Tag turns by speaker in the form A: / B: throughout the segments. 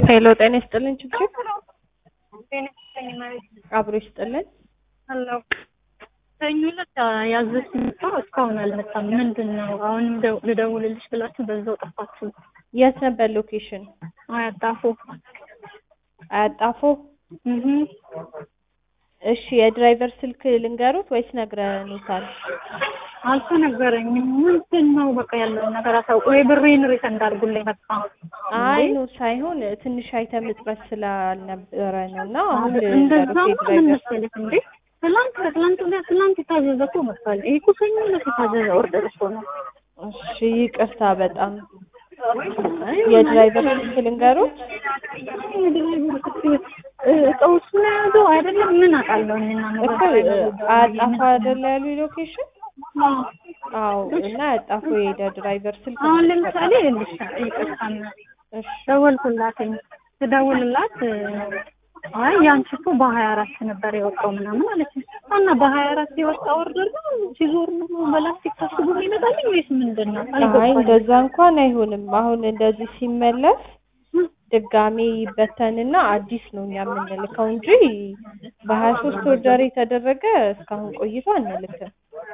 A: ሄሎ ጤና ይስጥልን ችግር አብሮ ይስጥልን።
B: አለው ሰኞ ዕለት ያዘዝኩት እቃ እስካሁን አልመጣም። ምንድን ነው? አሁንም ደው- ልደውልልሽ ብላችሁ በዛው ጠፋችሁ።
A: የት ነበር ሎኬሽን?
B: አያጣፉ
A: አያጣፎ።
B: እህ
A: እሺ የድራይቨር ስልክ ልንገሩት ወይስ ነግረኑታል?
B: አልተነገረኝም። ምንድን ነው? በቃ ያለውን ነገር አሳውቁ። ወይ ብሬን ሪፈንድ አድርጉልኝ በቃ።
A: አይ ኖ ሳይሆን ትንሽ አይተም እጥረት ስላልነበረ ነው እና አሁን
B: እንደዛ
A: ልንገሩት
B: ምን
A: የድራይቨር
B: መሰለሽ እንዴ ትላንት ከትላንት ወዲያ ትላንት የታዘዘ እኮ መጥቷል። ይሄ እኮ ሰኞ ዕለት የታዘዘ ኦርደር እኮ ነው።
A: እሺ ይቅርታ በጣም የድራይቨር ስልክ ልንገሩት?
B: እቃው እሱ ነው የያዘው አይደለም። ምን አውቃለሁ እኔና
A: እኮ አያጣፎ አይደለ ያሉ ሎኬሽን? አዎ እና አያጣፎ የሄደ ድራይቨር ስልክ
B: አሁን
A: ነው
B: ለምሳሌ ልሽ ይቅርታና
A: እሺ
B: ደወልኩላትኝ ስደውልላት አይ ያንቺ እኮ በሀያ አራት ነበር የወጣው ምናምን አለች እና በሀያ አራት የወጣ ኦርደር ነው ሲዞር ነው በላስቲክ ታስቦ ይመጣልኝ ወይስ ምንድን ነው?
A: አይ
B: አልገባኝም።
A: እንደዛ እንኳን አይሆንም። አሁን እንደዚህ ሲመለስ ድጋሜ ይበተንና አዲስ ነው እኛ የምንልከው እንጂ በሀያ ሶስት ኦርደር የተደረገ እስካሁን ቆይቶ አንልክም።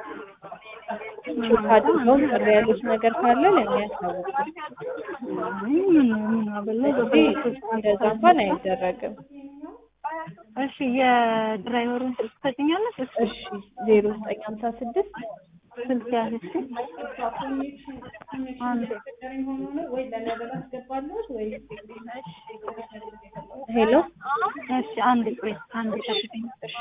A: ቼክ አድርገው ቅር ያሉት ነገር ካለ ለእኛ ያሳውቁ
B: አይ ምን ምን አበላ
A: እንጂ እንደዛ እንኳን አይደረግም።
B: እሺ የድራይቨሩን ስልክ ትሰጪኛለሽ? እሺ
A: እሺ ዜሮ ዘጠኝ ሀምሳ ስድስት
B: ስልክ ያዝሽ አንድ
A: ሄሎ
B: እሺ አንድ ቆይ አንድ ጠብቂኝ።
A: እሺ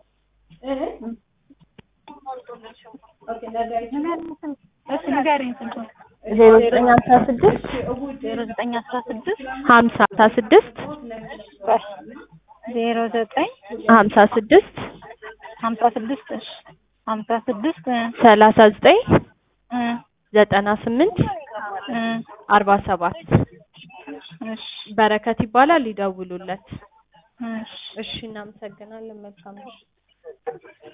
B: እሺ ንገሪኝ ስልኩን
A: ዜሮ ዘጠኝ ሀምሳ ስድስት
B: ዜሮ ዘጠኝ አስራ ስድስት
A: ሀምሳ ሀምሳ ስድስት
B: ዜሮ ዘጠኝ
A: ሀምሳ ስድስት
B: ሀምሳ ስድስት እሺ ሀምሳ ስድስት
A: ሰላሳ ዘጠኝ
B: እ
A: ዘጠና ስምንት
B: እ
A: አርባ ሰባት
B: እሺ
A: በረከት ይባላል። ይደውሉለት።
B: እሺ
A: እሺ እናመሰግናለን። መልካም ምሽት።